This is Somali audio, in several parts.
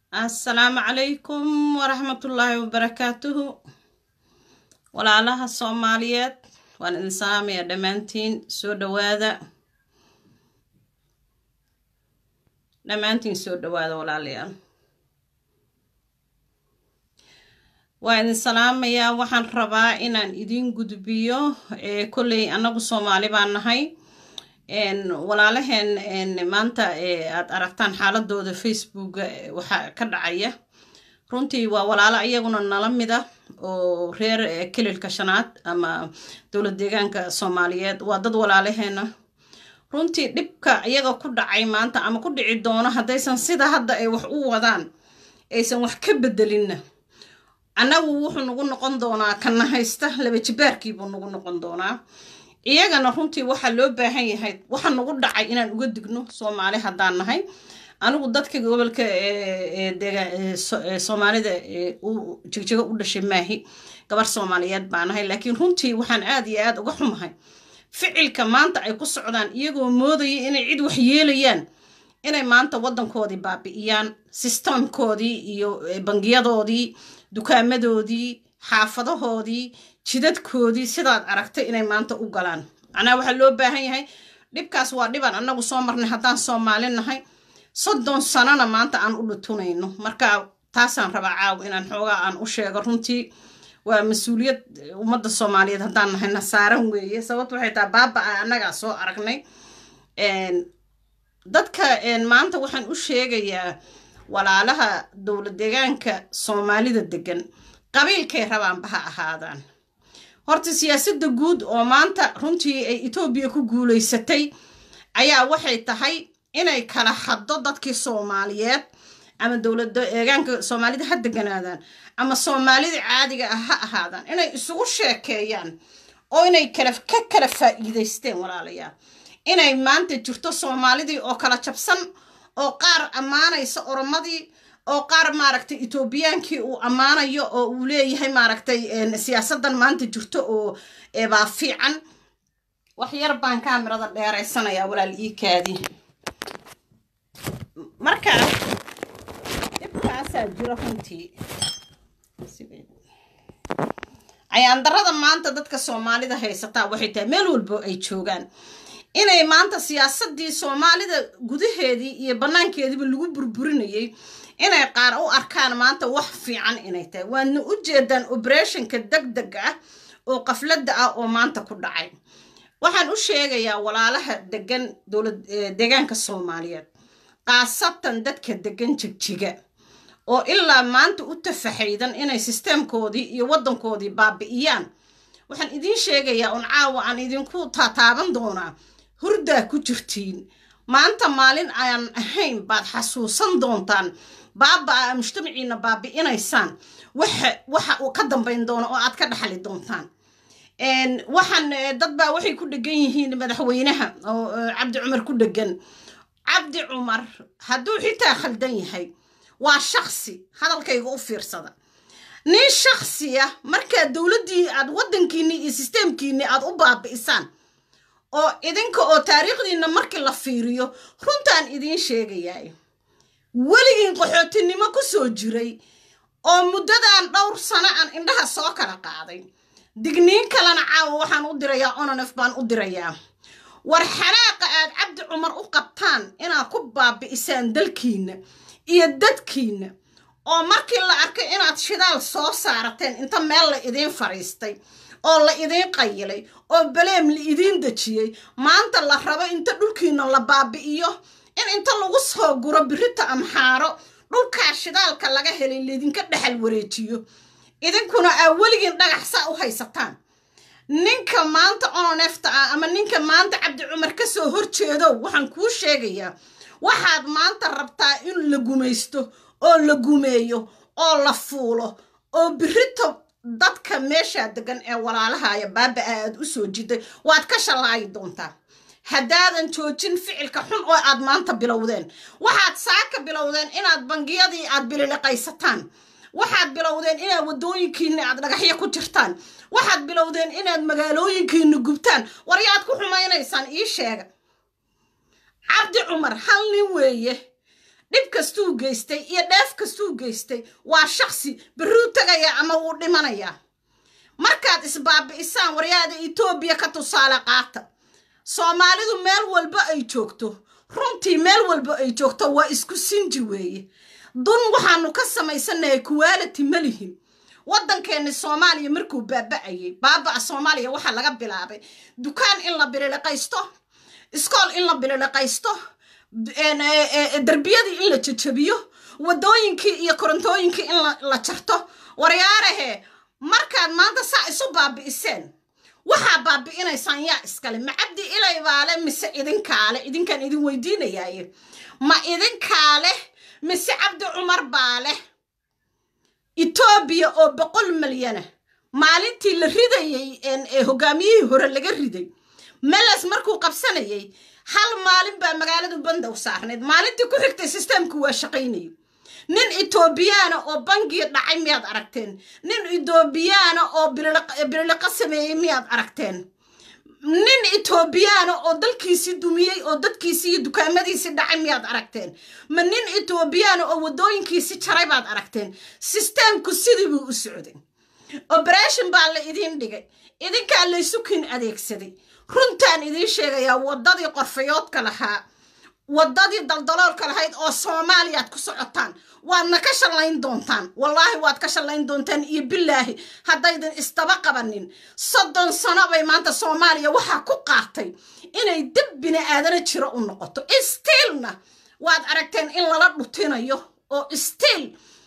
assalaamu calaykum waraxmatullaahi wabarakaatuhu walaalaha soomaaliyeed waan idin salaamaya dhammaantiin soo dhawaada dhammaantiin soo dhawaada walaalayaal waa idin salaamayaa waxaan rabaa inaan idin gudbiyo kolley annagu soomaali baan nahay walaalaheen maanta aad aragtaan xaaladooda facebooka waxaa ka dhacaya runtii waa walaalo iyaguna nala mida oo reer kelilka shanaad ama dowlad deegaanka soomaaliyeed waa dad walaalaheena runtii dhibka iyaga ku dhacay maanta ama ku dhici doono haddaysan sida hadda ay wax u wadaan aysan wax ka bedelinna annagu wuxuu nagu noqon doonaa kana haysta laba jibaarkiibuu nagu noqon doonaa iyagana runtii waxaa loo baahan yahay waxa nagu dhacay inaan uga digno soomaali haddaan nahay anigu dadka gobolka soomaalida jigjigo u dhashay maahi gabar soomaaliyeed baa nahay laakiin runtii waxaan aad iyo aad uga xumahay ficilka maanta ay ku socdaan iyagoo moodaya inay cid wax yeelayaan inay maanta waddankoodii baabi'iyaan sistamkoodii iyo bangiyadoodii dukaamadoodii xaafadahoodii jidadkoodii sidaad aragtay inay maanta u galaan macnaha waxaa loo baahan yahay dhibkaas waa dhibaan annagu soo marnay haddaan soomaali nahay soddon sanona maanta aan u dhutunayno marka taasaan rabaa caaw inaan xoogaa aan u sheego runtii waa mas-uuliyad ummadda soomaaliyeed haddaan nahay nasaaran weeye sababto waxay tahay baaba a annagaa soo aragnay dadka maanta waxaan u sheegayaa walaalaha dowlad deegaanka soomaalida degan qabiilkay rabaanba ha ahaadaan horta siyaasadda guud oo maanta runtii ay etoobiya ku guulaysatay ayaa waxay tahay inay kala haddo dadkii soomaaliyeed ama dowlada deegaanka soomaalida ha deganaadaan ama soomaalida caadiga ah ha ahaadaan inay isugu sheekeeyaan oo inay kala ka kala faa'iidaysteen walaalayaal inay maanta jirto soomaalidii oo kala jabsan oo qaar ammaanaysa oromadii oo qaar maaragtay etoobiyaankii uu ammaanayo oo uu leeyahay maaragtay siyaasadan maanta jirto oo baa fiican wax yar baan kaamirada dheeraysanayaa walaal iikaadii marka dhibkaasaa jiro runtii cayaandarada maanta dadka soomaalida haysataa waxay tahay meel walbo ay joogaan inay maanta siyaasadii soomaalida gudaheedii iyo bannaankeediiba lagu burburinayay inay qaar u arkaan maanta wax fiican inay tahay waadna u jeedaan oberationka deg deg ah oo qafladda ah oo maanta ku dhacay waxaan u sheegayaa walaalaha degan dowlad deegaanka soomaaliyeed khaasatan dadka degan jigjiga oo ilaa maanta u tafaxaydan inay sisteemkoodii iyo waddankoodii baabi'iyaan waxaan idiin sheegayaa un caawa aan idinku taataaban doonaa hurdaa ku jirtiin maanta maalin aan ahayn baad xasuusan doontaan baaba-a mujtamaciina baabi'inaysaan waxa waxa uu ka dambayn doono oo aad ka dhaxli doontaan waxaan dad baa waxay ku dhegan yihiin madaxweynaha oo cabdi cumar ku dhegan cabdi cumar hadduu xitaa khaldan yahay waa shaksi hadalkayga u fiirsada nin shaksiya markaa dowladdii aad waddankiinni iyo sisteemkiinni aad u baabi'isaan oo idinka oo taariikhdiinna markii la fiiriyo runtaan idiin sheegayaay weligiin qaxootinimo ku soo jiray oo muddadan dhowr sano aan indhaha soo kala qaaday digniin kalena caawa waxaan u dirayaa ononef baan u dirayaa war xanaaqa aad cabdi cumar u qabtaan inaad ku baabi'isaan dalkiinna iyo dadkiinna oo markii la arkay inaad shidaal soo saarateen inta meel la idiin fadhiistay oo la idiin qayilay oo baleem la idiin dejiyey maanta la rabo inta dhulkiina la baabi'iyo in inta lagu soo guro birita amxaaro dhulkaa shidaalka laga helay laydinka dhexal wareejiyo idinkuna aa weligiin dhagaxsaa u haysataan ninka maanta ononefta ah ama ninka maanta cabdi cumar ka soo horjeedo waxaan kuu sheegayaa waxaad maanta rabtaa in la gumaysto oo la gumeeyo oo la fuulo oo birito dadka meeshaa degan ee walaalahaya baaba-a aad u soo jiday waad ka shallaayi doontaa haddaadan joojin ficilka xun oo aad maanta bilowdeen waxaad saaka bilowdeen inaad bangiyadii aad bililiqaysataan waxaad bilowdeen inaad waddooyinkiinni aad dhagaxyo ku jirtaan waxaad bilowdeen inaad magaalooyinkiinni gubtaan waryaad ku xumaynaysaan ii sheega cabdi cumar hal nin weeye dhib kastuu geystay iyo dheef kastuu geystay waa shaksi berruu tegaya ama wuu dhimanayaa markaad isbaabi'isaan waryaada etoobiya ka tusaale qaata soomaalidu meel walba ay joogto runtii meel walba ay joogto waa isku sinji weeye dun waxaanu ka samaysanahay kuwaaliti ma lihin waddankeenni soomaaliya markuu baaba'ayay baaba'a soomaaliya waxaa laga bilaabay dukaan in la bililiqaysto iskool in la bililiqaysto derbiyadii in la jajabiyo waddooyinkii iyo korontooyinkii in la jarto waryaarahe markaad maanta saa isu baabi'iseen waxaa baabi'inaysaan yaa iskale ma cabdi ilay baale mise idinkaale idinkaan idin weydiinayaaye ma idinkaale mise cabdi cumar baa leh etoobiya oo boqol milyana maalintii la ridayey ee hogaamiyihii hore laga riday meles markuu qabsanayay hal maalin baa magaaladu bandow saarnayd maalintii ku xigtay sisteemku waa shaqaynayay nin etoobiyaana oo bangiga dhacay miyaad aragteen nin etoobiyaana oo bililiqa sameeyey miyaad aragteen nin etoobiyaana oo dalkiisii dumiyey oo dadkiisii iyo dukaamadiisii dhacay miyaad aragteen ma nin etoobiyaana oo waddooyinkiisii jaray baad aragteen sisteemku sidii buu u socday oberation baa la idiin dhigay idinkaa laysukin adeegsaday runtaan idiin sheegayaa waddadii qorfayoodka lahaa waddadii daldaloolka lahayd oo soomaaliyaad ku socotaan waadna ka shallayn doontaan wallaahi waad ka shallayn doontaan iyo bilaahi haddaydan isdaba qabanin soddon sano bay maanta soomaaliya waxaa ku qaatay inay dib bini aadana jiro u noqoto stiilna waad aragteen in lala dhutinayo oo stiil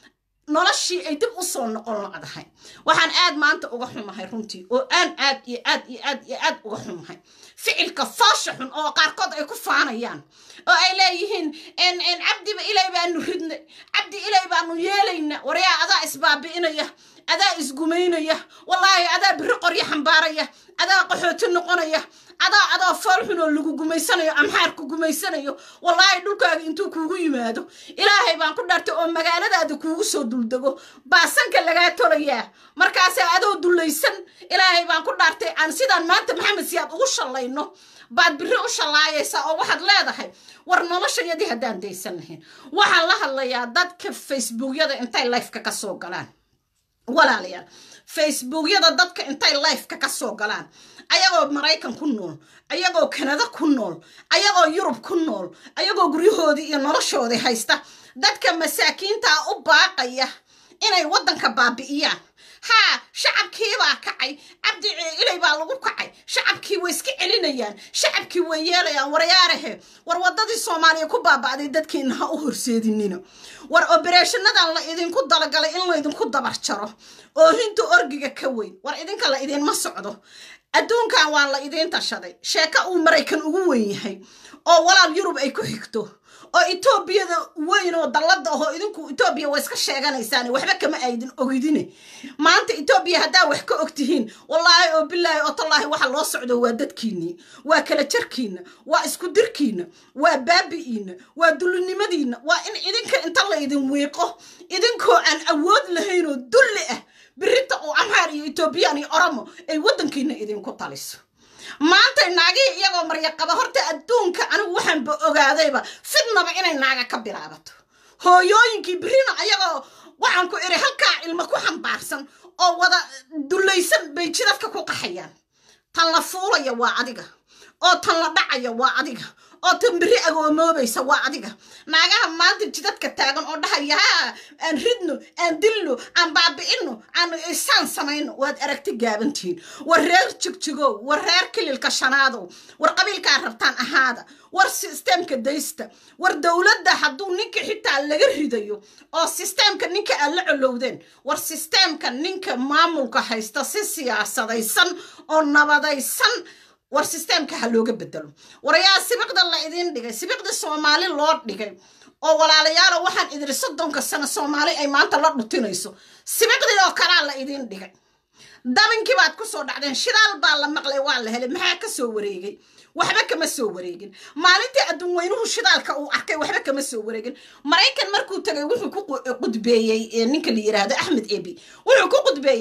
noloshii ay dib u soo noqon lacdahay waxaan aad maanta uga xumahay runtii oo aan aad iyo aad iyo aad iyo aad uga xumahay ficilka foosha xun oo qaarkood ay ku faanayaan oo ay leeyihiin cabdiba ilay baanu ridnay cabdi ilay baanu yeelayna waryaa adaa isbaabi'inaya adaa isgumaynaya wallaahi adaa biri qoryo xambaaraya adaa qaxooti noqonaya adaa adaa fool xun oo lagu gumaysanayo amxaarku gumaysanayo wallaahi dhulkaaga intuu kuugu yimaado ilaahay baan ku dhartay oo magaaladaada kuugu soo duldego baasanka lagaa tolayaa markaasaa adoo dullaysan ilaahay baan ku dhaartay aan sidaan maanta maxamed siyaad ugu shallayno baad biri u shallaayaysaa oo waxaad leedahay war noloshayadii haddaan daysan lahayn waxaan la hadlayaa dadka facebookyada intay lifeka ka soo galaan walaalayaal facebookyada dadka intay lifeka ka soo galaan ayagoo maraykan ku nool ayagoo kanada ku nool ayagoo yurub ku nool ayagoo guryahoodii iyo noloshoodii haysta dadka masaakiintaa u baaqaya inay waddanka baabi'iyaan haa shacabkiibaa kacay cabdi ilay baa lagu kacay shacabkii way iska celinayaan shacabkii way yeelayaan waryaarahe war waddadii soomaaliya ku baaba'day dadkiina ha u horseedinina war obereeshanadan la idinku dalagalay in laydinku dabar jaro oohinta orgiga ka weyn war idinka la idinma socdo adduunkan waa la idiin tashaday sheeko uu maraykan ugu weyn yahay oo walaal yurub ay ku xigto oo etoobiyada weyn oo dallada ahoo idinku etoobiya waa iska sheeganaysaan waxba kama aydin ogidine maanta etoobiya haddaa wax ka og tihiin wallaahi oo bilaahi oo tallaahi waxa loo socdo waa dadkiinnii waa kala jarkiinna waa isku dirkiinna waa baabi'iinna waa dullinimadiinna waa in idinka inta laydin wiiqo idinkoo aan awood lahayn oo dulli ah birita oo amhaar iyo etoobiyaan iyo oromo ay waddankiina idinku taliso maanta naagihii iyagoo maryaqaba horta adduunka anigu waxaanba ogaadayba fidnaba inay naaga ka bilaabato hooyooyinkii birina ayagoo waxaan ku iri halkaa ilmo ku xambaarsan oo wada dullaysan bay jidadka ku qaxayaan tan la fuulaya waa adiga oo tan la dhacaya waa adiga oo tan biri agoomoobaysa waa adiga naagaha maanta jidadka taagan oo dhahaya haa aan ridno aan dilno aan baabi'ino aan isaan samayno waad aragti gaabantihiin war reer jigjigow war reer kililka shanaadow war qabiilkaa rabtaan ahaada war sisteemka daysta war dowladda hadduu ninka xitaa laga ridayo oo sisteemka ninka aad la colowdeen war sisteemka ninka maamulka haysta si siyaasadaysan oo nabadaysan war sisteemka ha looga bedelo war ayaa sibiqda la idiin dhigay sibiqda soomaali loo dhigay oo walaalayaalo waxaan idiri soddonka sano soomaali ay maanta la dhutinayso sibiqdii oo kalaa la idiin dhigay dabinkii baad ku soo dhacdeen shidaal baa la maqlay waa la helay maxaa ka soo wareegay waxba kama soo wareegin maalintii adduun weynuhu shidaalka uu arkay waxba kama soo wareegin maraykan markuu tagay wuxuu ku qudbeeyey ninka la yiraahdo axmed ebi wuxuu ku qudbeeyey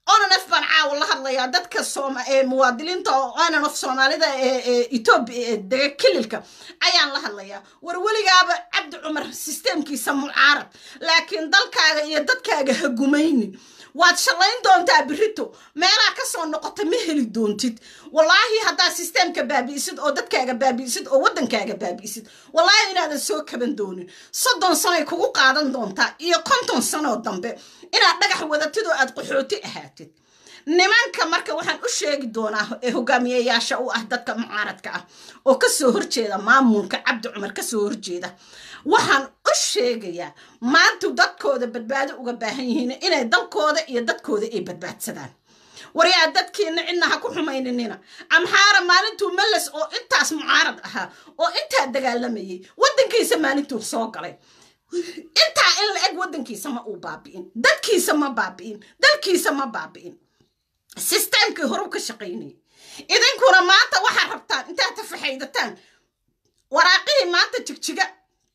onanf baan caawa la hadlayaa dadka muwaadiniinta oo onanf soomaalida ee etoobiya ee dega kililka ayaan la hadlayaa war weligaaba cabdi cumar sisteemkiisa mucaarad laakiin dalkaaga iyo dadkaaga ha gumaynin waad shallayn doontaa birito meelaa ka soo noqota ma heli doontid wallaahi haddaad sisteemka baabi'isid oo dadkaaga baabi'isid oo waddankaaga baabi'isid wallaahi inaadan soo kaban doonin soddon sanoay kugu qaadan doontaa iyo konton sanoo dambe inaad dhagax wadatid oo aad qaxooti ahaatid nimanka marka waxaan u sheegi doonaa ee hogaamiyeyaasha u ah dadka mucaaradka ah oo kasoo horjeeda maamulka cabdi cumar kasoo horjeeda waxaan u sheegayaa maantu dadkooda badbaado uga baahan yihiin inay dalkooda iyo dadkooda ay badbaadsadaan waryaa dadkiina cidna ha ku xumayninina amxaara maalintuu meles oo intaas mucaarad ahaa oo intaa dagaalamayay waddankiisa maalintuu soo galay intaa in la eg waddankiisa ma uu baabi'in dadkiisa ma baabi'in dalkiisa ma baabi'in sisteemkii horu ka shaqaynayay idinkuna maanta waxaad rabtaan intaad tafaxaydataan waraaqihii maanta jigjiga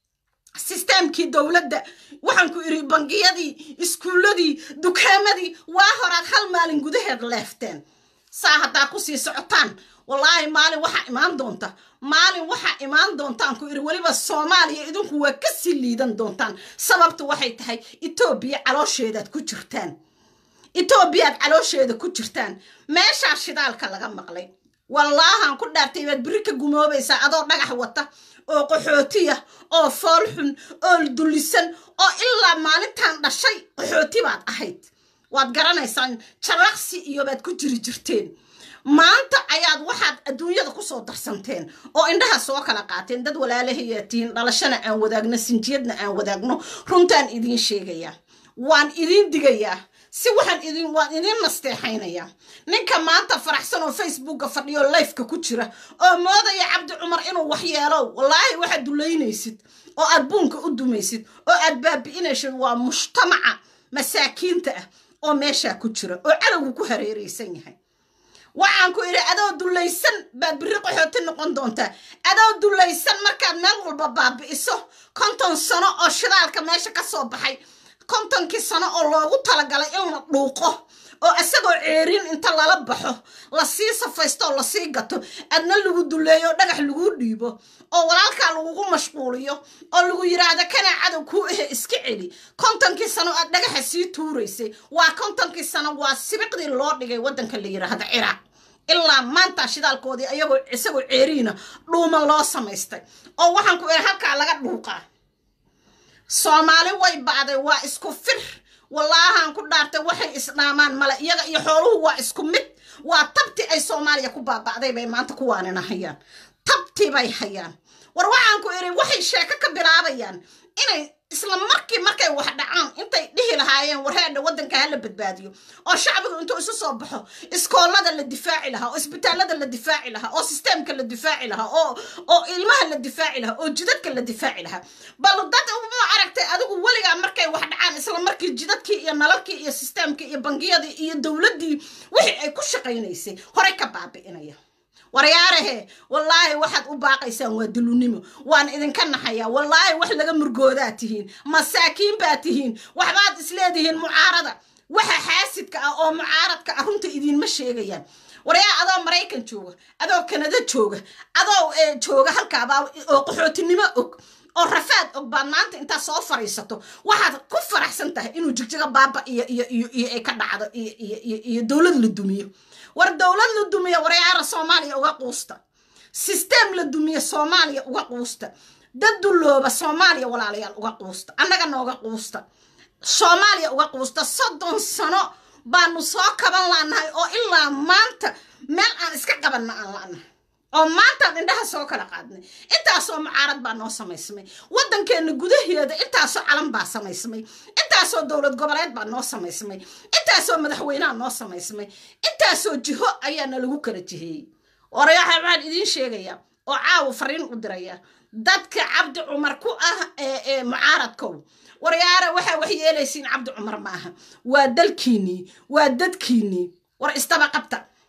sisteemkii dowladda waxaan ku iri bangiyadii iskuulladii dukaamadii waa horaad hal maalin gudaheed leefteen saa haddaa kusii socotaan wallaahi maalin waxaa imaan doonta maalin waxaa imaan doontaan ku iri weliba soomaaliya idinku waa kasii liidan doontaan sababtu waxay tahay etoobiya caloosheedaad ku jirtaan etoobiyaad caloosheeda ku jirtaan meeshaa shidaalka laga maqlay wallaahan ku dhaartay baad beri ka gumoobaysaa adoo dhagax wata oo qaxootiya oo foolxun oo dullisan oo ilaa maalintan dhashay qaxooti baad ahayd waad garanaysaan jaraqsi iyo baad ku jiri jirteen maanta ayaad waxaad adduunyada kusoo darsanteen oo indhaha soo kala qaateen dad walaalahayaa tihiin dhalashana aan wadaagno sinjiyadna aan wadaagno runtaan idiin sheegayaa waan idiin digayaa si waxaan idin waan idiin nasteexaynayaa ninka maanta faraxsan oo facebooka fadhiyo lifeka ku jira oo moodaya cabdi cumar inuu waxyeelo wallaahi waxaad dulaynaysid oo aad buunka u dumaysid oo aad baabi'inaysid waa mujtamaca masaakiinta ah oo meeshaa ku jira oo cadowgu ku hareeraysan yahay waxaan ku idhi adoo dulaysan baad biri qaxooti noqon doontaa adoo dulaysan markaad meel walba baabi'iso konton sano oo shidaalka meesha ka soo baxay kontonkii sano oo loogu talagalay in la dhuuqo oo isagoo ceerin inta lala baxo lasii safaysto oo lasii gato adna lagu duleeyo oo dhagax laguu dhiibo oo walaalkaa lagugu mashquuliyo oo lagu yidhaahda kanaa cadow kuu ahe iska celi kontonkii sano aad dhagaxa sii tuuraysay waa kontonkii sano waa sibiqdii loo dhigay waddanka la yidhaahda ciraaq ilaa maanta shidaalkoodii ayagoo isagoo ceeriina dhuuma loo samaystay oo waxaan ku ihi halkaa laga dhuuqaa soomaali way bacday waa isku fir wallaahaan ku dhaartay waxay isdhaamaan male iyaga iyo xooluhu waa isku mid waa tabti ay soomaaliya ku baaba'day bay maanta kuwaanina hayaan tabti bay hayaan war waxaan ku idhi waxay sheeko ka bilaabayaan inay isla markii markay wax dhacaan intay dhihi lahaayeen wareedha waddanka hala badbaadiyo oo shacbigu intuu isu soo baxo iskoolada la difaaci lahaa oo isbitaalada la difaaci lahaa oo sisteemka la difaaci lahaa oo oo ilmaha la difaaci lahaa oo jidadka la difaaci lahaa bal dad ma aragtay adigu weligaa markay wax dhacaan isla markii jidadkii iyo nalalkii iyo sisteemkii iyo bangiyadii iyo dowladdii wixii ay ku shaqaynaysay horey ka baabi'inaya waryaarahe wallaahi waxaad u baaqaysaan waa dulunimo waan idinka naxayaa wallaahi wax laga murgoodaa tihiin masaakiin baa tihiin waxbaad isleedihiin mucaarada waxa xaasidka ah oo mucaaradka ah runta idiinma sheegayaan waryaa adoo maraykan jooga adoo kanada jooga adoo jooga halkaabaa oo qaxootinimo og oo rafaad og baad maanta intaa soo fariisato waxaad ku faraxsan tahay inuu jigjiga baaba iyo iyo iyo iyo ay ka dhacdo iyo iyo iyo dowlad la dumiyo war dowlad la dumiyo waryaara soomaaliya uga quusta sisteem la dumiyo soomaaliya uga quusta dad dullooba soomaaliya walaalayaal uga quusta annaga nooga quusta soomaaliya uga quusta soddon sano baanu soo kaban laanahay oo ilaa maanta meel aan iska qabanna aan la'nahay oo maantaan indhaha soo kala qaadnay intaasoo mucaarad baa noo samaysmay waddankeenna gudaheeda intaasoo calan baa samaysmay intaasoo dowlad goboleed baa noo samaysmay intaasoo madaxweyneha noo samaysmay intaasoo jiho ayaana lagu kala jiheeyey warayaxa waxaan idiin sheegayaa oo caawa fariin u diraya dadka cabdi cumar ku ah ee mucaaradkow waryaara waxaa wax yeelaysiin cabdi cumar maaha waa dalkiinnii waa dadkiinnii war istaba qabta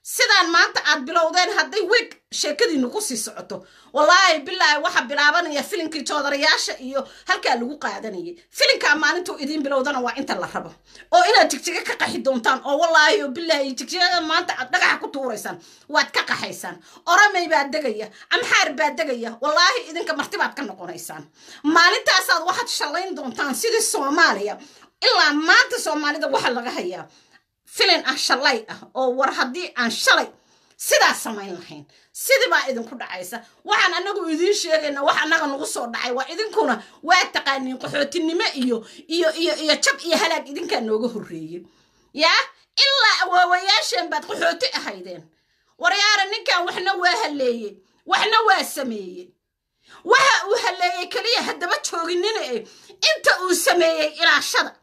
sidaan maanta aad bilowdeen hadday weeg sheekadiinu ku sii socoto wallaahi bilaahi waxa bilaabanaya filinkii joodarayaasha iyo halkaa lagu qaadanayay filinkaa maalintuu idiin bilowdana waa inta la rabo oo inaad jigjiga ka qaxi doontaan oo wallaahi oo bilaahi jigjigada maanta aad dhagaxa ku tuuraysaan waad ka qaxaysaan oramay baa degaya amxaar baa degaya wallaahi idinka martibaad ka noqonaysaan maalintaasaad waxaad shallayn doontaan sidii soomaaliya ilaa maanta soomaalida waxa laga hayaa filin ah shalay ah oo war haddii aan shalay sidaas samayn lahayn sidii baa idinku dhacaysa waxaan anagu idiin sheegayna wax annaga nagu soo dhacay waa idinkuna waa taqaaniin qaxootinimo iyo iyo iyo iyo jab iyo halaag idinkaa nooga horreeyey yaa ilaa awaawayaasheen baad qaxooti ahaydeen waryaara ninkan waxna waa haleeyey waxna waa sameeyey waxa uu haleeyey keliya haddaba jooginina e inta uu sameeyey ilaashada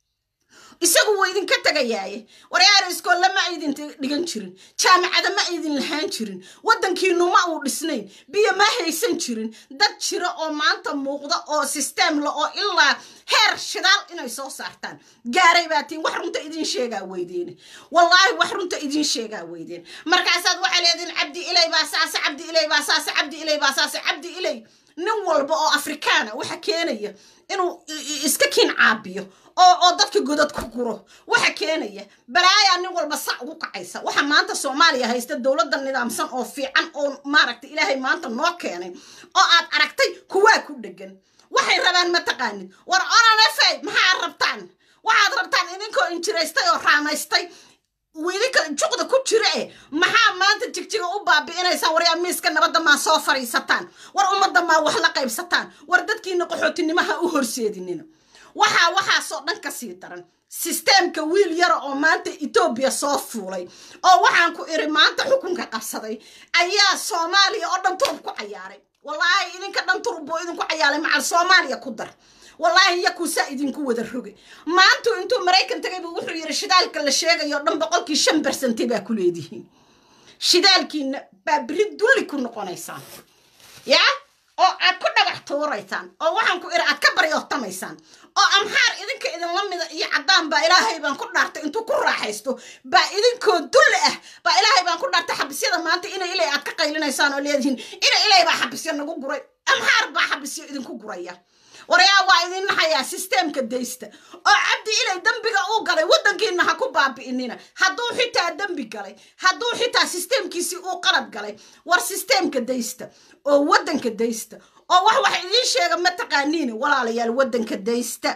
isagu wuu idinka tegayaaye waryaara iskoolle ma aydin dhigan jirin jaamacada ma aydin lahaan jirin waddankiinu ma uu dhisnayn biyo ma haysan jirin dad jira oo maanta muuqda oo sisteem la oo ilaa heer shidaal inay soo saartaan gaaray baatiin wax runta idiin sheegaa weydeene wallaahi wax runta idiin sheegaa weydeen markaasaad waxaa leediin cabdi ilay baa saase cabdi ilay baa saase cabdi ilay baa saase cabdi ilay nin walba oo afrikaana waxa keenaya inuu iska kiin caabiyo oo oo dadka godad ku guro waxa keenaya balaayaa nin walba sac ugu kacaysa waxa maanta soomaaliya haysta dowladda nidaamsan oo fiican oo maaragta ilaahay maanta noo keenay oo aad aragtay kuwaa ku dhegan waxay rabaan ma taqaanid war onanefey maxaad rabtaan waxaad rabtaan idinkoo injiraystay oo raamaystay idinka juqda ku jira e maxaa maanta jigjiga u baabi'inaysaan waryaa miiska nabadda maa soo fadhiisataan war ummadda maa wax la qaybsataan war dadkiina qaxootinimaha u horseedinina waxaa waxaasoo dhan ka sii daran sisteemka wiil yara oo maanta etoobiya soo fuulay oo waxaan ku iri maanta xukunka qabsaday ayaa soomaaliya oo dhan turub ku cayaaray wallaahi idinka dhan turub buu idinku cayaaray macal soomaaliya ku dar wallaahi yakuusaa idinku wada roge maantu intuu maraykan tagay buu wuxuu yidhi shidaalka la sheegayo dhan boqolkii shan bersante baa ku leedihiin shidaalkiina baa beri dulli ku noqonaysaan yaa oo aad ku dhagax tuuraysaan oo waxaan ku iri aad ka baryoottamaysaan oo amxaar idinka idinla mida iyo caddaan baa ilaahay baan ku dhaartay intuu ku raaxaysto baa idinkoo dulli ah baa ilaahay baan ku dhaartay xabisyada maanta ina ilay aad ka qaylinaysaan oo leedihiin ina ilay baa xabisyo nagu guray amxaar baa xabisyo idinku guraya warayaa waa idin naxayaa sisteemka daysta oo cabdi ilay dembiga uu galay waddankiina ha ku baabi'inina hadduu xitaa dembi galay hadduu xitaa sisteemkiisii uu qalad galay war sisteemka daysta oo waddanka daysta oo wax wax idiin sheega ma taqaaniin walaalayaal waddanka daysta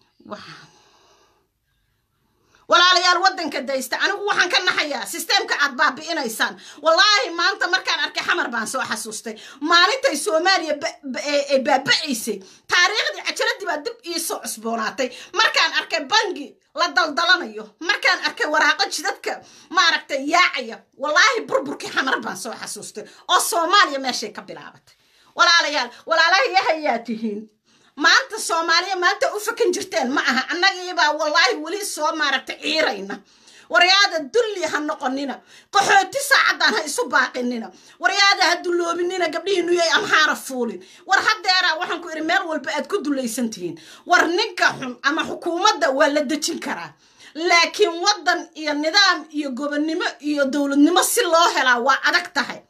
walaalayaal waddanka daysta anigu waxaan ka naxayaa sisteemka aad baabi'inaysaan wallaahi maanta markaan arkay xamar baan soo xasuustay maalintay soomaaliya baaba'aysay taariikhdii cajaladii baa dib ii soo cusboonaatay markaan arkay bangi la daldalanayo markaan arkay waraaqo jidadka maaragtay yaacaya wallaahi burburkii xamar baan soo xasuustay oo soomaaliya meeshay ka bilaabatay walaalayaal walaalahayahayaa tihiin maanta soomaaliya maanta u fakan jirteen ma aha annagiibaa wallaahi weli soo maaragta ciirayna waryaada dulli ha noqonina qaxooti saacaddaan ha isu baaqinina waryaada ha dulloobinina gabdhihiinu yay amxaara fuulin war haddeeraa waxaan ku idhi meel walba aad ku dullaysan tihiin war ninka xun ama xukuumadda waa la dejin karaa laakiin waddan iyo nidaam iyo gobonnimo iyo dowladnimo si loo helaa waa adag tahay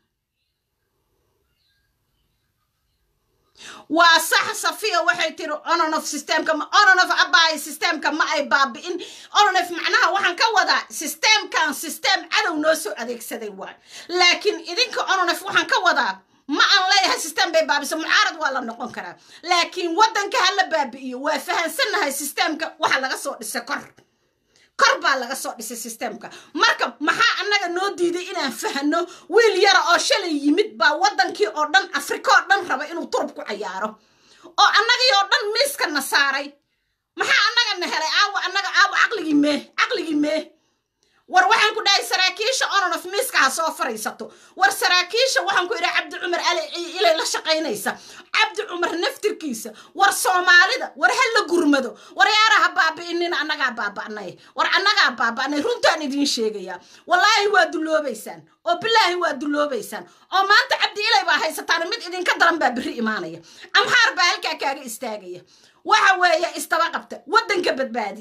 waa sax safiya waxay tiri ononof systemka ononof abaay systemka ma ay baabi'in ononof macnaha waxaan ka wadaa systemkan system cadow noo soo adeegsaday waay laakiin idinka ononof waxaan ka wadaa ma aan leeyahay system bay baabiso mucaarad waa la noqon karaa laakiin waddanka ha la baabi'iyo waa fahansannahay systemka waxa laga soo dhisay kor kor baa laga soo dhisay systemka marka maxaa annaga noo diiday inaan fahano wiil yara oo shalay yimid baa waddankii oo dhan afrika oo dhan raba inuu turub ku cayaaro oo annagii oo dhan miiskana saaray maxaa annaga na helay aawa annaga aawa caqligii mee caqligii mee war waxaan ku dhahay saraakiisha ononof miiska ha soo fariisato war saraakiisha waxaan ku idhi cabdi cumar ali ilay la shaqaynaysa cabdi cumar naftirkiisa war soomaalida war ha la gurmado war yaara ha baabi'inina annagaa baaba'nay war annagaa baaba'nay runtaan idiin sheegayaa wallaahi waa dulloobaysaan oo bilaahi waa dulloobaysaan oo maanta cabdi ilay baa haysataan mid idinka daran baa berri imaanaya amxaar baa halkaa kaaga istaagaya waxa weeye istaba qabta waddanka badbaadiya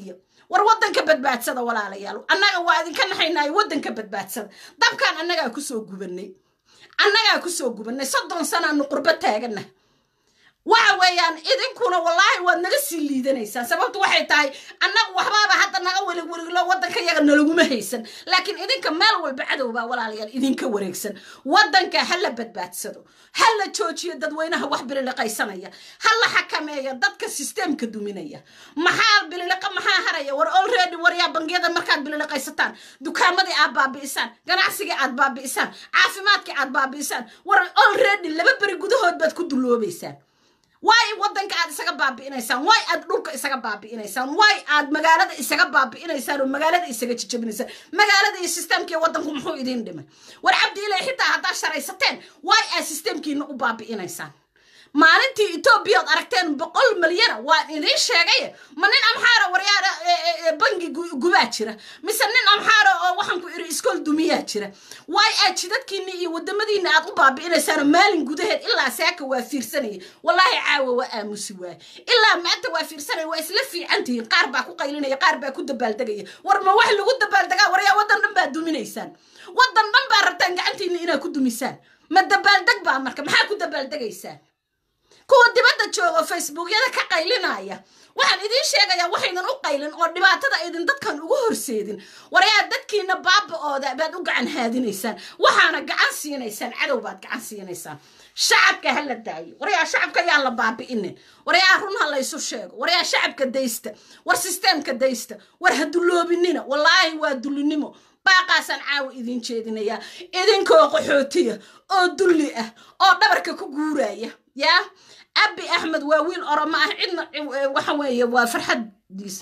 war waddanka badbaadsada walaalayaal annaga waa idinka naxaynaayo waddanka badbaadsada dabkaan annagaa kusoo gubanay annagaa kusoo gubanay soddon sanaanu qurbo taagana waxa weeyaan idinkuna wallaahi waad naga sii liidanaysaan sababtu waxay tahay annaga waxbaaba hadda naga welig weliglo waddanka yaga nalaguma haysan laakiin idinka meel walba cadowbaa walaalayaal idinka wareegsan waddanka ha la badbaadsado ha la joojiyo dadweynaha wax bililiqaysanaya ha la xakameeyo dadka sisteemka duminaya maxaa bililiqa maxaa haraya war olready waryaa bangiyada markaad bililiqaysataan dukaamadii aad baabi'isaan ganacsigii aad baabi'isaan caafimaadkii aad baabi'isaan war olready laba beri gudahood baad ku duloobaysaan waay waddanka aad isaga baabi'inaysaan waay aad dhulka isaga baabi'inaysaan waay aad magaalada isaga baabi'inaysaan oo magaalada isaga jijabinaysaan magaalada iyo sisteemkii waddanku muxuu idiin dhimay war cabdi ilay xitaa haddaad sharaysateen waay aad sisteemkiina u baabi'inaysaan maalintii etoobiya od aragteen boqol milyana waan idiin sheegay ma nin amxaara waryaara bangi gubaa jira mise nin amxaara oo waxaan ku iri iskool dumiyaa jira waay aad jidadkiina iyo wadamadiina aad u baabi'inaysaanoo maalin gudaheed ilaa saaka waa fiirsanaya wallaahi caawa waa aamusi waaye ilaa maanta waa fiirsanaya waa isla fiican tihiin qaar baa ku qaylinaya qaar baa ku dabaaldegaya war ma wax lagu dabaaldegaa waryaa waddan dhan baa duminaysaan waddan dhan baa rabtaan gacantiina inaad ku dumisaan ma dabaaldeg baa marka maxaa ku dabaaldegaysaan kuwa dibadda joogo facebookyada ka qaylinaya waxaan idiin sheegayaa waxaydan u qaylin oo dhibaatada aydin dadkan ugu horseedin waryaa dadkiina baaba-ooda baad u gacan haadinaysaan waxaana gacan siinaysaan cadow baad gacan siinaysaan shacabka ha la daayo waryaa shacabka yaan la baabi'inin waryaa run ha laysu sheego waryaa shacabka daysta war sisteemka daysta war ha dulloobinina wallaahi waa dullinimo baaqaasaan caawa idiin jeedinayaa idinkoo qaxootiya oo dulli ah oo dhabarka ku guuraya yaa abi axmed waa wiil oromo ah cidna waxa weeye waa farxaddiisa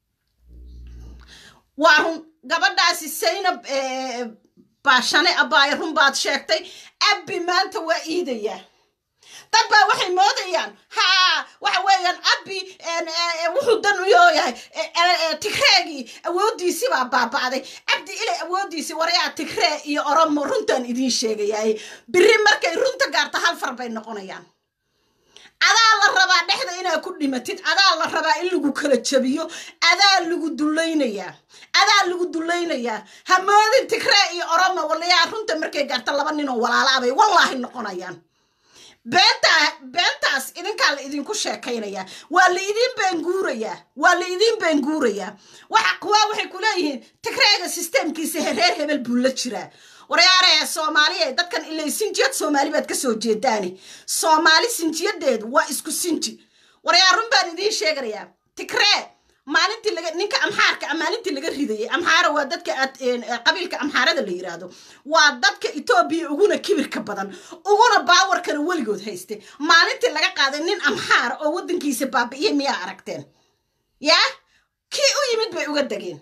waa run gabadhaasi saynab baashane abaayo run baad sheegtay abi maanta waa iidayaa dad baa waxay moodayaan haa waxa weeyaan abi wuxuu dan u yooyahay tigreegii awooddiisii baa baaba'day cabdi ilay awooddiisii waryaa tigree iyo oromo runtaan idiin sheegayaay biri markay runta gaarto hal far bay noqonayaan adaa la rabaa dhexda inaad ku dhimatid adaa la rabaa in lagu kala jabiyo adaa lagu dulaynayaa adaa lagu dulaynayaa hamoodin tigree iyo oromo walayaa runta markay gaarto laba ninoo walaalaabay wallaahi noqonayaan beentaa beentaas idinkaa la idinku sheekaynayaa waa la idiin beenguurayaa waa la idiin beenguurayaa waxa kuwaa waxay ku leeyihiin tigreega sisteemkiisa reer hebel buu la jiraa waryaaree soomaaliya dadkan ilay sinjiyad soomaali baad ka soo jeedaane soomaali sinjiyadeedu waa isku sinji waryaar run baan idiin sheeganayaa tigree maalintii laga ninka amxaarka maalintii laga ridayay amxaara waa dadka qabiilka amxaarada la yiraahdo waa dadka etoobiya uguna kibirka badan uguna baawarkana weligood haystay maalintii laga qaaday nin amxaara oo waddankiisa baabi'iya miyaa aragteen yaa kii u yimid bay uga degeen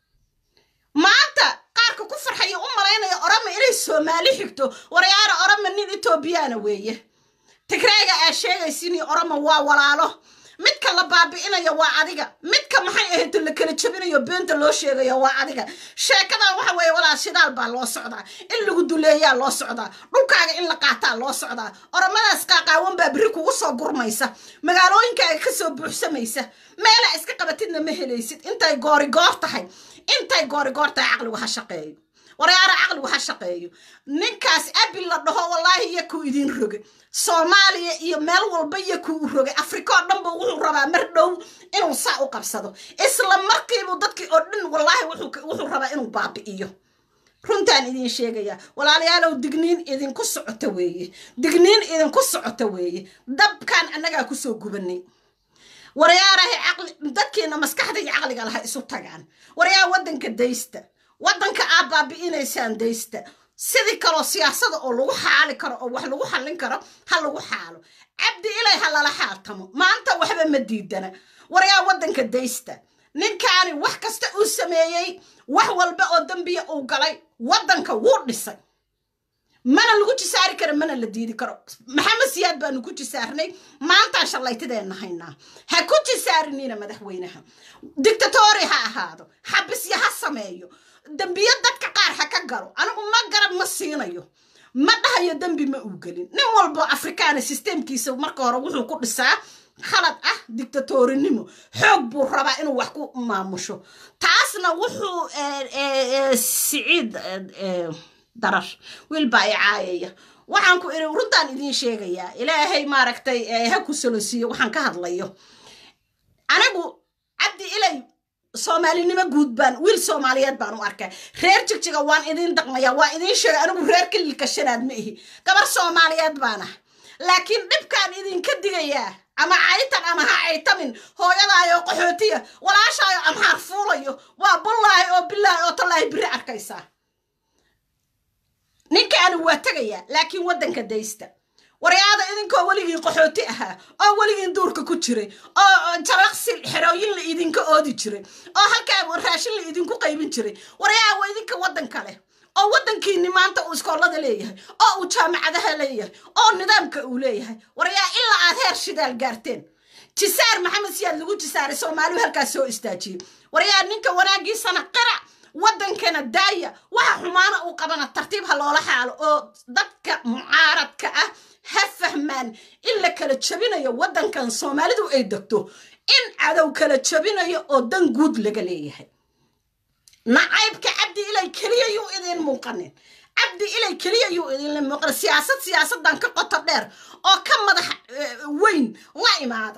maanta qaarka ku farxaya u malaynaya orama inay soomaali xigto waryaara orama nin etoobiyaana weeye tigreega aa sheegaysin orama waa walaalo midka la baabi'inayo waa adiga midka maxay ahayd la kala jabinayo beenta loo sheegayo waa adiga sheekadan waxa weeye walaa shidaal baa loo socdaa in lagu duleeyaa loo socdaa dhulkaaga in la qaataa loo socdaa oramadaas qaaqaawan baa biri kugu soo gurmaysa magaalooyinkaaga kasoo buuxsamaysa meelaa iska qabatidna ma helaysid intay goorigoor tahay intay goorigoor tahay caqligu ha shaqeeyo waryaara caqligu ha shaqeeyo ninkaas abi la dhaho wallaahi iyo kuu idiin roge soomaaliya iyo meel walba iyo kuu u rogay afrika oo dhanba wuxuu rabaa mar dhow inuu saa u qabsado isla markiibuu dadkii oo dhan wallaahi wuxuu rabaa inuu baabi'iyo runtaan idiin sheegaya walaalayaalow digniin idinku socota weeye digniin idinku socota weeye dabkaan annagaa kusoo gubanay waryaarahay caqli dadkiina maskaxda iyo caqliga laha isu tagaan waryaa waddanka daysta waddanka aad baabi'inaysaan daysta sidii kaloo siyaasada oo lagu xaali karo oo wax lagu xallin karo ha lagu xaalo cabdi ilay ha lala xaaltamo maanta waxba ma diidana waryaa waddanka daysta ninkaani wax kasta uu sameeyey wax walba oo dembiya uu galay waddanka wuu dhisay mana lagu jisaari karo mana la diidi karo maxamed siyaad baanu ku jisaarnay maantaan shallaytideenna haynaa ha ku jisaarinina madaxweynaha dictatori ha ahaado xabisya ha sameeyo dembiyo dadka qaar ha ka galo anigu ma garab ma siinayo ma dhahayo dembi ma uu gelin nin walbo afrikaana sisteemkiisa marka hore wuxuu ku dhisaa khalad ah dictatorinimo xoog buu rabaa inuu wax ku maamusho taasna wuxuu siciid darar wiil baa i caayaya waxaan ku iri runtaan idiin sheegayaa ilaahay maaragtay ha ku solosiiyo waxaan ka hadlayo anigu cabdi ilay soomaalinimo guud baan wiil soomaaliyeed baan u arkay reer jigjiga waan idiin daqmaya waa idiin sheegay anigu reer kalilka shanaad ma ihi gabar soomaaliyeed baan ah laakiin dhibkaan idinka digayaa ama caytan ama ha caytamin hooyadaayo qaxootiya walaashaayo amxaar fuulayo waa bullaahi oo bilaahi oo tallaahi biri arkaysaa ninkaani waa tegayaa laakiin waddanka daysta waryaada idinkoo weligiin qaxooti ahaa oo weligiin duurka ku jiray oo jalaqsi xerooyin la idinka oodi jiray oo halkaa raashin la idinku qaybin jiray waryaa waa idinka waddanka leh oo waddankiini maanta uu iskoolada leeyahay oo uu jaamacadaha leeyahay oo nidaamka uu leeyahay waryaa ilaa aad heer shidaal gaarteen jisaar maxamed siyaad lagu jisaaray soomaaliu halkaas soo istaajiyey waryaa ninka wanaagiisana qirac waddankana daaya waxa xumaana uu qabana tartiib ha loola xaalo oo dadka mucaaradka ah ha fahmaan in la kala jabinayo waddankan soomaalidu ay degto in cadow kala jabinayo oo dan guud laga leeyahay nacaybka cabdi ilay keliya yuu idiin muuqanin cabdi ilay keliya yuu idinla muuqanin siyaasad siyaasaddan ka qoto dheer oo ka madax weyn la imaada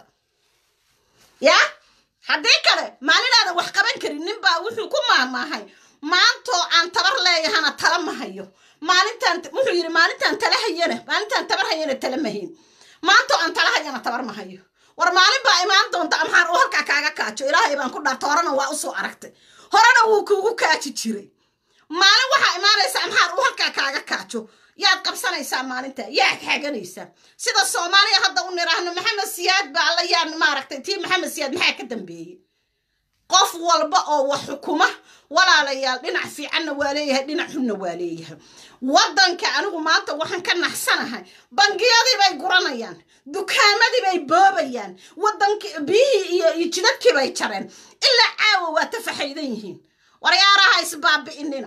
yaa haddii kale maalinaada wax qaban karin ninbaa wuxuu ku maahmaahay maantoo aan tabar leeyahana tala ma hayo maalintaan wuxuu yidhi maalintaan tala hayana maalintaan tabar hayana tala ma hayn maantoo aan tala hayana tabar ma hayo war maalin baa imaan doonta amxaar uu halkaa kaaga kaajo ilaahay baan ku dhaarta horena waa usoo aragtay horena wuu kuugu kaaji jiray maalin waxaa imaanaysa amxaar uu halkaa kaaga kaajo yaad qabsanaysaa maalinta yaad xaganaysaa sida soomaaliya hadda u niraahno maxamed siyaad baa alla yaa maaragtay tii maxamed siyaad maxaa ka dambeeyey qof walba oo wax xukuma walaalayaal dhinac fiicanna waa leeyahay dhinac xunna waa leeyahay waddanka anigu maanta waxaan ka naxsanahay bangiyadii bay guranayaan dukaamadii bay boobayaan waddanki biyihii iyo iyo jidadkii bay jareen ilaa caawa waa tafaxaydan yihiin waryaaraha isbaabi'inina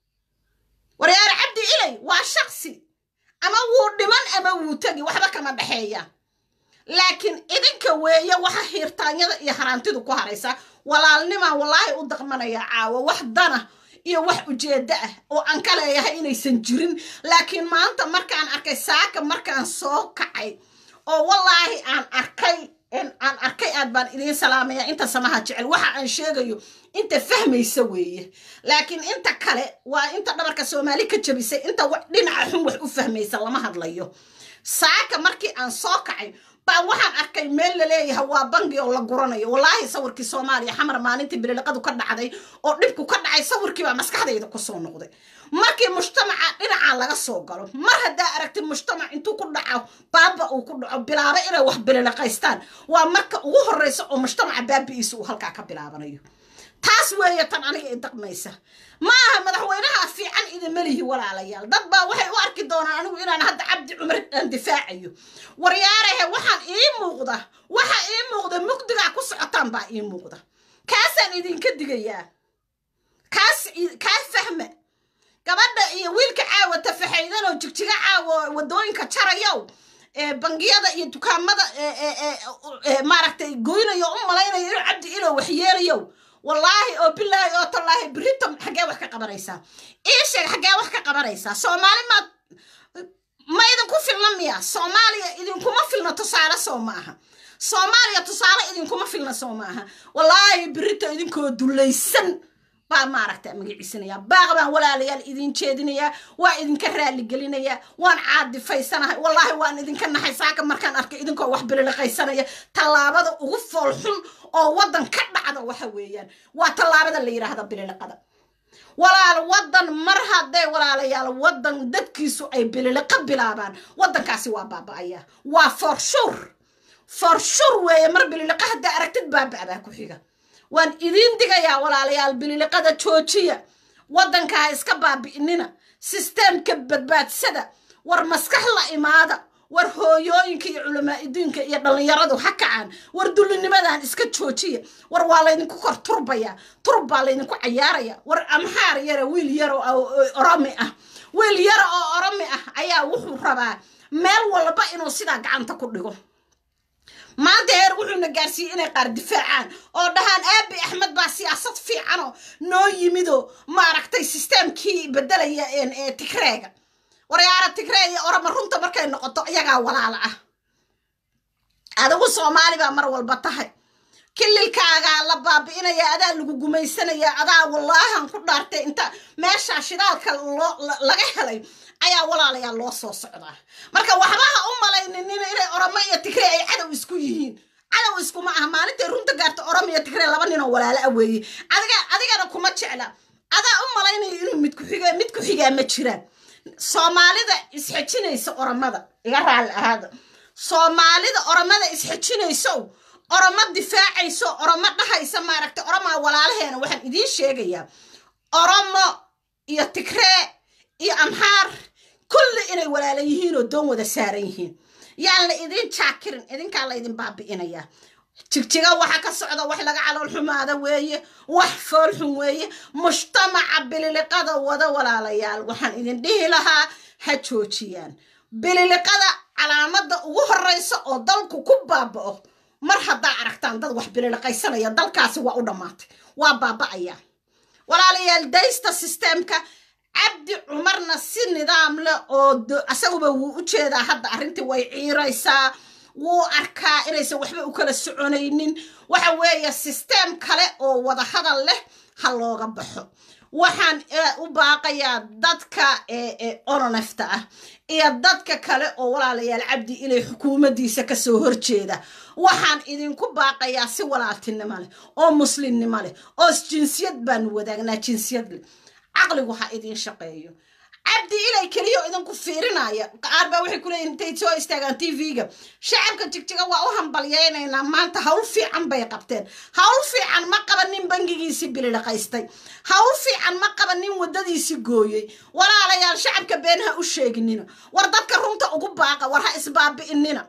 waryaare cabdi ilay waa shaksi ama wuu dhiman ama wuu tegi waxba kama dhexeeyaan laakiin idinka weeye waxa hiirtaanyada iyo haraantidu ku haraysa walaalnimaan wallaahi u daqmanaya caawo wax dana iyo wax ujeeddo ah oo aan ka leeyahay inaysan jirin laakiin maanta markaan arkay saaka markaan soo kacay oo wallaahi aan arkay aan arkay aad baan idiin salaamaya inta samaha jecel waxa aan sheegayo inta fahmaysa weeye laakiin inta kale waa inta dhabarka soomaali ka jabisay inta dhinaca xun wax u fahmaysa lama hadlayo saaka markii aan soo kacay baan waxaan arkay meel laleeyahay waa bangi oo la guranayo wallaahi sawirkii soomaaliya xamar maalintii bililiqadu ka dhacday oo dhibku ka dhacay sawirkii baa maskaxdayda kusoo noqday markii mujtamaca dhinaca laga soo galo mar haddaa aragti mujtamac intuu ku dhaco baaba uu ku dhaco bilaaba inay wax bililiqaystaan waa marka ugu horreysa oo mujtamaca baabi'iisa uu halkaa ka bilaabanayo taas weeye tan aniga i daqmaysa ma aha madaxweynaha fiican idinma lihi walaalayaal dad baa waxay u arki doonaan anigu inaan hadda cabdi cumar aan difaacayo waryaarahe waxaan ii muuqda waxa ii muuqda mugdigaa ku socotaan baa ii muuqda kaasaan idinka digayaa kaas kaa fahma gabadha iyo wiilka caawa tafaxaydan oo jigjiga caawa wadooyinka jarayow bangiyada iyo dukaamada maaragtay goynayo u malaynayo inuu cabdi ilo waxyeelayow wallaahi oo bilaahi oo tallaahi berito xaggee wax ka qabanaysaa ii sheeg xaggee wax ka qabanaysaa soomaali maad ma idinku filna miya soomaaliya idinkuma filna tusaale soo ma aha soomaaliya tusaale idinkuma filna soo ma aha wallaahi berito idinkoo dulaysan baa maaragta magaciisanaya baaq baan walaalayaal idin jeedinayaa waa idinka raaligelinayaa waan caadifaysanahay wallaahi waan idinka naxay saaka markaan arkay idinkoo wax bililiqaysanaya tallaabada ugu foolxun oo waddan ka dhacda waxa weeyaan waa tallaabada la yidhaahda bililiqada walaal waddan mar hadday walaalayaal waddan dadkiisu ay bililiqo bilaabaan waddankaasi waa baaba'aya waa forshur forshur weeye mar bililiqo haddaa aragtid baaba'baa ku xiga waan idiin digayaa walaalayaal bililiqada joojiya waddankaa iska baabi'inina sisteemka badbaadsada war maskax la imaada war hooyooyinka iyo culamaa'idiinka iyo dhallinyaradu ha kacaan war dullinimadan iska joojiya war waa laydinku kor turbaya turb baa laydinku cayaaraya war amxaar yara wiil yara oo oromi ah wiil yara oo oromi ah ayaa wuxuu rabaa meel walba inuu sidaa gacanta ku dhigo maanta heer wuxuuna gaarsiiyey inay qaar difaacaan oo dhahaan aabi axmed baa siyaasad fiicanoo noo yimidoo maaragtay sisteemkii bedelaya ee tigreega waryaara tigree iyo orama runta markay noqoto iyagaa walaala ah adigu soomaali baa mar walba tahay kililkaagaa la baabi'inaya adaa lagu gumaysanaya adaa wallaahan ku dhaartay inta meeshaa shidaalka laga helay ayaa walaalayaa loo soo socdaa marka waxba ha u malayninina inay oramo iyo tigree ay cadow isku yihiin cadow iskuma aha maalintay runta gaarta oramo iyo tigree laba ninoo walaalo ah weeye adiga adigana kuma jecla adaa u malaynaya inuu midku xiga mid ku xigaa ma jiraan soomaalida isxejinaysa oramada iga raalli ahaada soomaalida oramada isxejinayso oramo difaacayso oramo dhahaysa maaragtay oromaa walaalaheena waxaan idiin sheegayaa oromo iyo tigree iyo amxaar kulli inay walaala yihiin oo doon wada saaran yihiin yaan la idin jaakirin idinkaa la ydin baabi'inayaa jigjiga waxa ka socda wax laga calool xumaada weeye wax foolxun weeye mujtamaca bililiqada wada walaalayaal waxaan idin dhihi lahaa ha joojiyaan bililiqada calaamada ugu horeysa oo dalku ku baaba'o mar haddaa aragtaan dad wax bililiqaysanaya dalkaasi waa u dhammaatay waa baaba'aya walaalayaal daysta sisteemka cabdi cumarna si nidaam leh oo asaguba wuu u jeedaa hadda arrintii way ciiraysaa wuu arkaa inaysan waxba u kala soconaynin waxa weeye sisteem kale oo wada hadal leh ha looga baxo waxaan u baaqayaa dadka ononefta ah iyo dadka kale oo walaalayaal cabdi inay xukuumaddiisa kasoo horjeeda waxaan idinku baaqayaa si walaaltinimo leh oo muslimnimo leh oo jinsiyad baanu wadaagnaa jinsiyad leh caqligu ha idiin shaqeeyo cabdi ilay keliyo idinku fiirinaya qaar baa waxay kuleeyihin intay soo istaagaan t v-ga shacabka jigjiga waa u hambalyaynaynaa maanta hawl fiican bay qabteen hawl fiican ma qaba nin bangigiisii bilidhaqaystay hawl fiican ma qaba nin waddadiisii gooyey walaalayaal shacabka been ha u sheeginina war dadka runta ugu baaqa war ha isbaabi'inina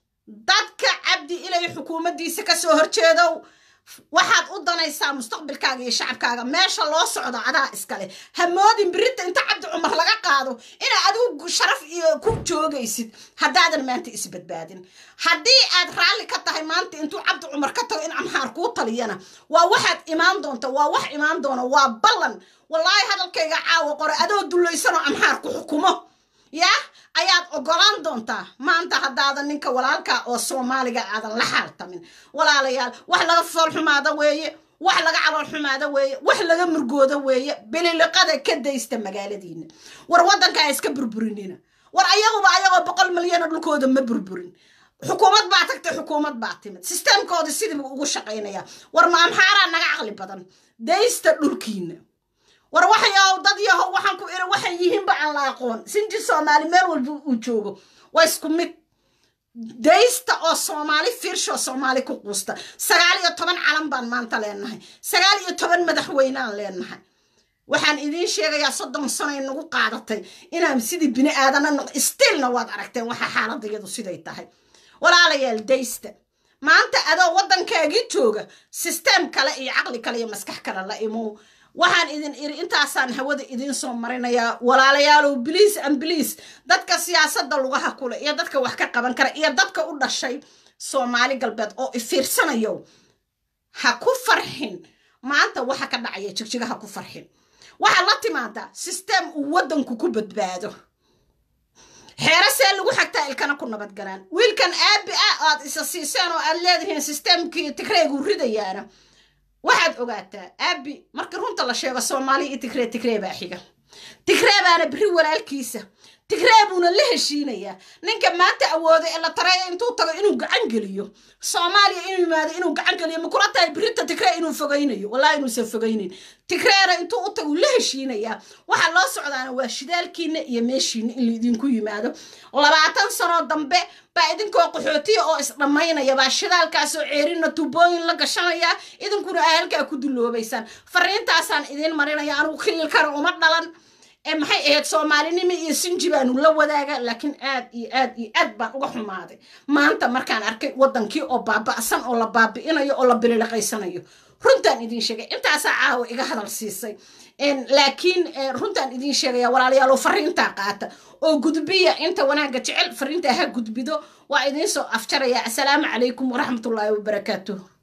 dadka cabdi ilay xukuumaddiisa kasoo horjeedow waxaad u danaysaa mustaqbalkaaga iyo shacabkaaga meesha loo socdo adaa iskale ha moodin birinta inta cabdi cumar laga qaado inaa adigu sharaf iyo ku joogaysid haddaadan maanta isbadbaadin haddii aad raalli ka tahay maanta intuu cabdi cumar ka tago in amxaar kuu taliyana waa waxaad imaan doonta waa wax imaan doona waa ballan wallaahi hadalkayga caawa qore adoo dullaysanoo amxaar ku xukumo yaa ayaad ogolaan doontaa maanta haddaadan ninka walaalka oo soomaaliga aadan la xaaltamin walaalayaal wax laga foolxumaada weeye wax laga calool xumaada weeye wax laga murgooda weeye bililiqada ka daysta magaaladiina war waddankaa iska burburinina war ayaguba ayagoo boqol milyano dhulkooda ma burburin xukuumad baa tagtay xukuumad baa timid sisteemkooda sidiibu ugu shaqaynaya war ma amxaaraa naga caqli badan daysta dhulkiina war waxyaw dad yahow waxaan ku iri waxay yihiinba aan la aqoon sinji soomaali meel walba uu joogo waa isku mid daysta oo soomaali fiirshoo soomaali ku quusta sagaal iyo toban calan baan maanta leenahay sagaal iyo toban madaxweynaan leenahay waxaan idiin sheegayaa soddon sanoy nagu qaadatay inaan sidii bini aadana noq stiilna waad aragteen waxa xaaladayadu siday tahay walaalayaal daysta maanta adoo waddankaagii jooga sisteem kale iyo caqli kale iyo maskax kale la imow waxaan idin iri intaasaan hawada idiin soo marinayaa walaalayaalow biliis an biliis dadka siyaasadda lugaha kule iyo dadka wax ka qaban kara iyo dadka u dhashay soomaali galbeed oo ifiirsanayo ha ku farxin maanta waxa ka dhacaya jigjiga ha ku farxin waxaad la timaadaa sisteem uu waddanku ku badbaado xeere see lagu xagtaa ilkana ku nabadgalaan wiilkan aabi ah aad isa siiseen oo aad leedihiin sisteemkii tigreegu ridayaana waxaad ogaataa aabi markii runta la sheego soomaaliya iyo tigree tigree baa xiga tigree baana beri walaalkiisa tigree buuna la heshiinayaa ninka maanta awooda ee la tareeya intuu tago inuu gacan geliyo soomaaliya inuu yimaado inuu gacan geliyo ma kula tahay birinta tigree inuu fogaynayo wallahi inuusan fogaynayn tigreena intuu u tago la heshiinayaa waxaa loo socdaana waa shidaalkiina iyo meeshiina in laidinku yimaado labaatan sanoo dambe baa idinkoo qaxootiya oo isdhammaynaya baa shidaalkaasoo ceerina tubooyin la gashanaya idinkuna aa halkaa ku duloobaysaan fariintaasaan idiin marinaya anugu khililkana uma dhalan maxay ahayd soomaalinimo iyo sinji baanu la wadaaga laakiin aad iyo aad iyo aad baan uga xumaaday maanta markaan arkay waddankii oo baaba'san oo la baabi'inayo oo la bililiqaysanayo runtaan idiin sheegay intaasaa caawa iga hadal siisay laakiin runtaan idiin sheegaya walaalayaalo fariintaa qaata oo gudbiya inta wanaagga jecel fariintaa ha gudbido waa idiin soo afjaraya assalaamu calaykum waraxmatullaahi wabarakaatuh